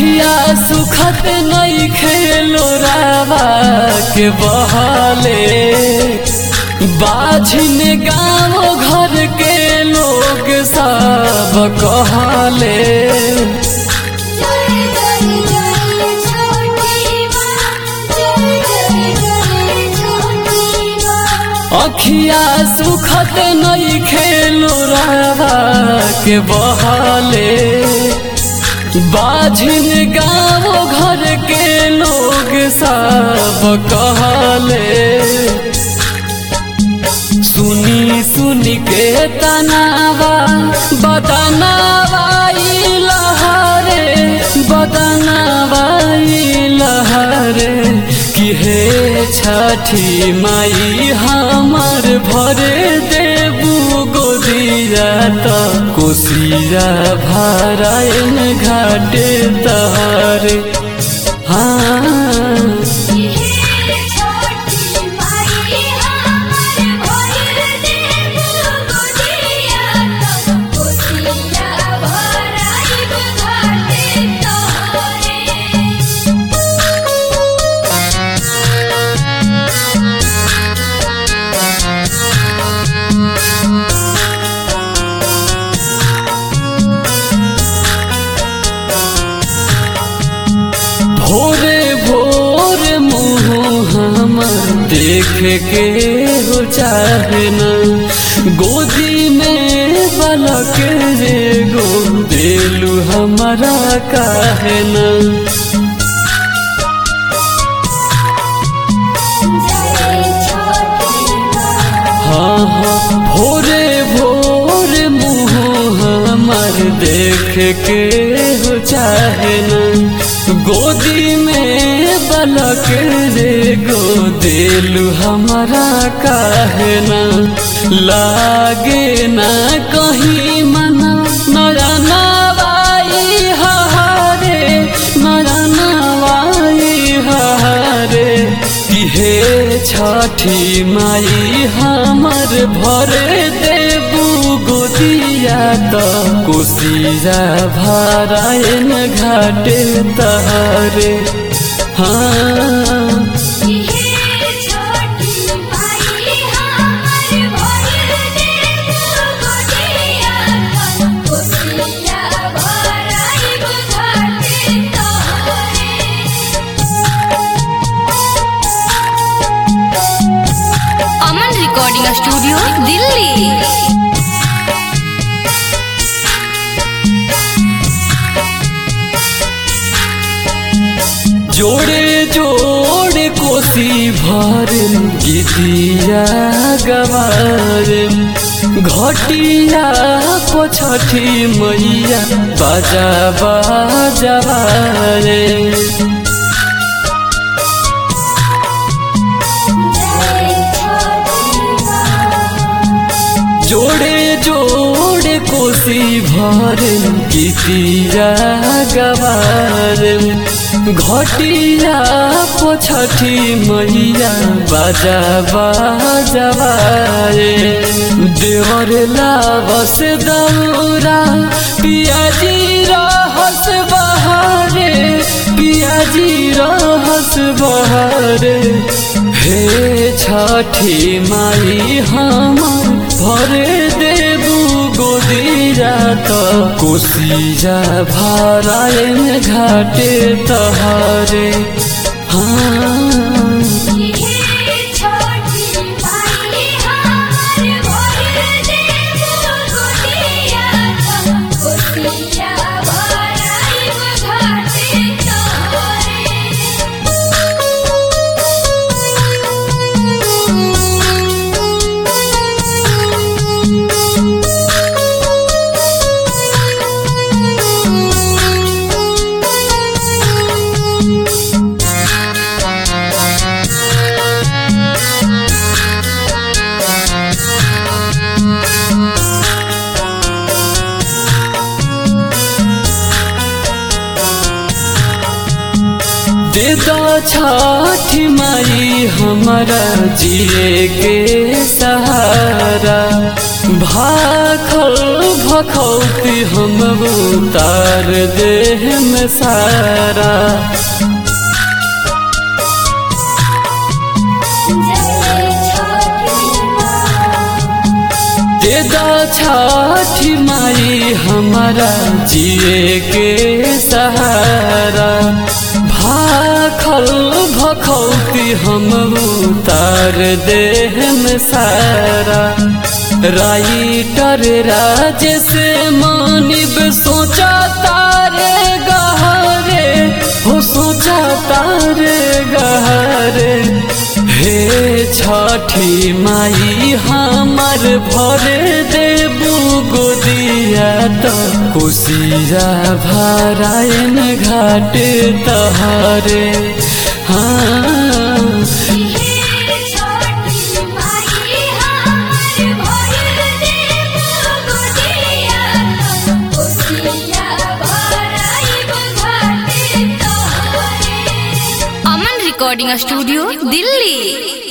अखिया सुखत नहीं खेलो रावा के बहले बाझिन गाँव घर के लोग सब कहले जय जय जय छोटी माँ जय जय जय छोटी माँ अखिया सुखत नहीं खेलो रावा के बहले बाझिन गाँव घर के लोग सब कहले सुनी सुनी के तनावा बदनावा ई लहरे बदनावा ई लहरे कि हे छठी माई हमर भरे देबू गोदिया त कोसिया भरायन घाटे तहरे हाँ ये छोटी माई हमर भइल देबू गोदिया तब कोसिया भराइब घाटे तोहरे भोरे भोर मुँह हमर देख के हो चाहे न गोदी में बलक रे गो देलू हमारा काहे न जय छोटी माँ हाँ हाँ भोरे भोर मुँह हमर देख के हो चाहे न गोदी में बलक रे गो देलू हमारा काहे न लागे ना कहीं मना नरनवाई हहारे नरनवाई हहारे कि हे छठी माई हमर भरे देबू गोदिया त कोसिया भरायन घाटे तहरे हाँ ये छोटी माई हमर भइल देबू गोदिया तब कोसिया भराइब घाटे तोहरे अमन रिकॉर्डिंग स्टूडियो दिल्ली जोड़े जोड़े कोसी भर गीतिया गवार घटिया पछठी मैया बाजा बाजवारे जय छोटी माँ जोड़े जोड़े कोसी भर गीतिया गवार घटिया पछठी मैया बाजा बाजवारे देवर लावस दौरा पियाजी रहस बहारे पियाजी रहस बहारे हे छठी माई हम भरे देबू गोदिया त कोसिया भरायन घाटे तहरे हाँ ये छोटी माई हमर भइल देबू गोदिया तब कोसिया भराइब घाटे दे दो छठी माई हमारा जिए के सहारा भाखल भखौती हम उतार देह में सारा देदा छठी माई हमारा जिए के सहारा भाखल भखौती हम उतार देह में सारा राइटर राज से मानिब सोचा तारे गहरे हो सोचा तारे गहरे हे छठी माई हमर भरे देबू गोदिया तो कुशिया भरायन घाट तहारे हाँ अमन रिकॉर्डिंग स्टूडियो दिल्ली